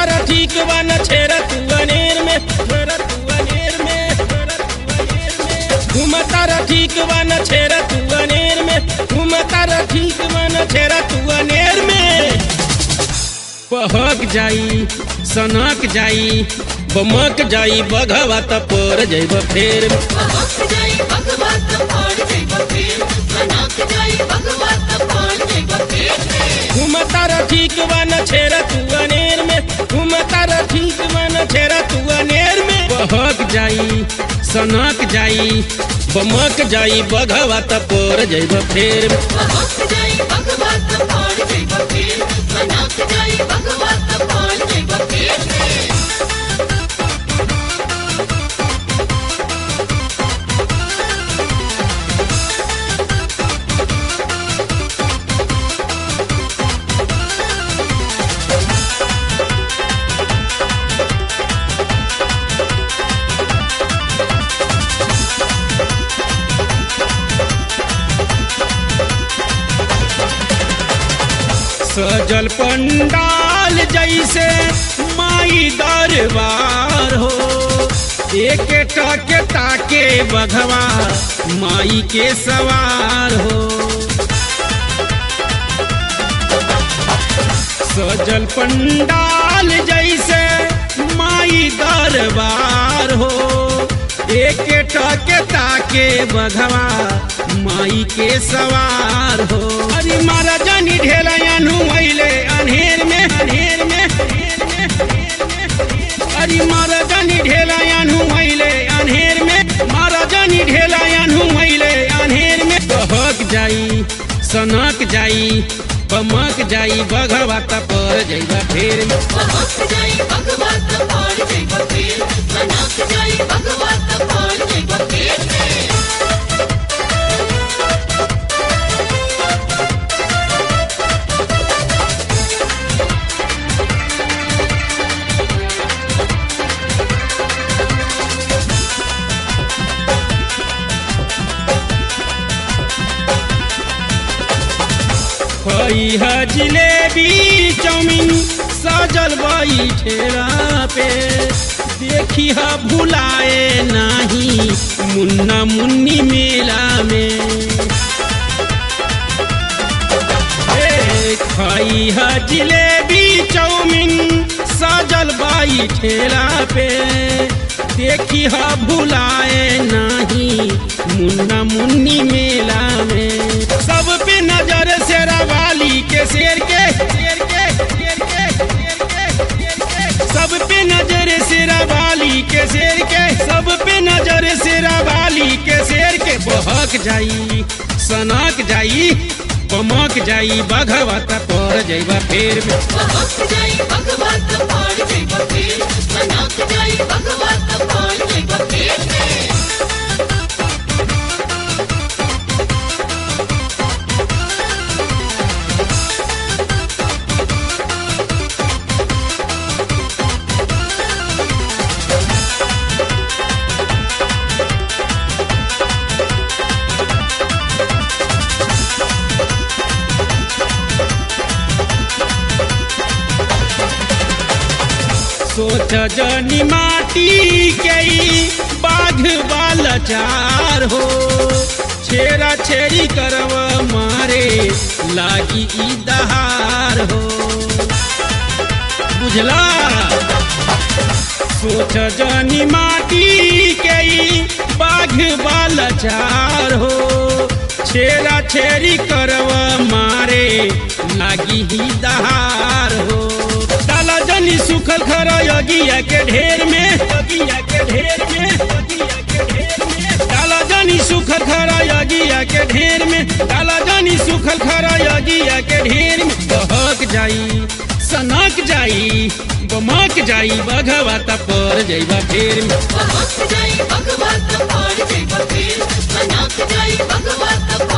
तारा ठीक बा न छेरा तू अनेर में छेरा तू अनेर में छेरा तू अनेर में घूम तारा ठीक बा न छेरा तू अनेर में घूम तारा ठीक बा न छेरा तू अनेर में पहक जाई सनक जाई बमक जाई बघवा त पर जैब फेर में भगवत जाई भगवत पाण जय बफेर मनाक जाई भगवत पाण जय बफेर घूम तारा ठीक बा न छेरा तू अनेर में घूम तारा ठीक बा न छेरा तू अनेर में बहक जाई सनक जाई बमक जाई बघवा त पर जैब फेर में भगवत जाई भगवत पाण जय बफेर मनाक जाई भगवत पाण जय बफेर सजल पंडाल जैसे माई दरबार हो एक टके ताके बघवा माई के सवार हो सजल पंडाल जैसे माई दरबार हो एक टके ताके बघवा माई के सवार हो अरे मारा जानी ढेला अनु अइले अनहेर में अनहेर में अनहेर में, अनहेर में। अरे मारा जानी ढेला अनु अइले अनहेर में मारा जानी ढेला अनु अइले अनहेर में बहक जाई सनक जाई बमक जाई बघवा त पर जइबा फेर में भगवत जाई भगवत पाण जय बफेर मनाक जाई भगवत पाण जय बफेर खई है जिलेबी चाउमीन सजल बई ठेला पे देखी है भुलाए नाही मुन्ना मुन्नी मेला में ए, खई है जिलेबी चाउमीन सजल बाई ठेला पे देखी है भुलाए नाही मुन्ना मुन्नी मेला में सब पे नजर शेरा वाली के शेर के शेर के शेर के शेर के शेर के सब पे नजर शेरा वाली के शेर के सब पे नजर शेरा वाली के शेर के बहक जाई सनक जाई बमक जाई बघवा त पर जइबा फेर में भगवत जाई भगवत पाण जय बफेर मनाक जाई भगवत पाण जय बफेर सोच जनी माटी के ई बाघ वाला चार हो छेरा छेरी करव मारे लागी ई दहार हो बुझला सोच जनी माटी के ई बाघ वाला चार हो छेरा छेरी करव मारे लागी ही दहार हो डाला जनी सुखल खरा यगिया के ढेर में यगिया के ढेर में यगिया के ढेर में डाला जनी सुखल खरा यगिया के ढेर में डाला जनी सुखल खरा यगिया के ढेर में बहक जाई सनक जाई बमक जाई बघवा त पर जइबा फेर में भगवत जाई भगवत पाण जय बफेर मनाक जाई भगवत पाण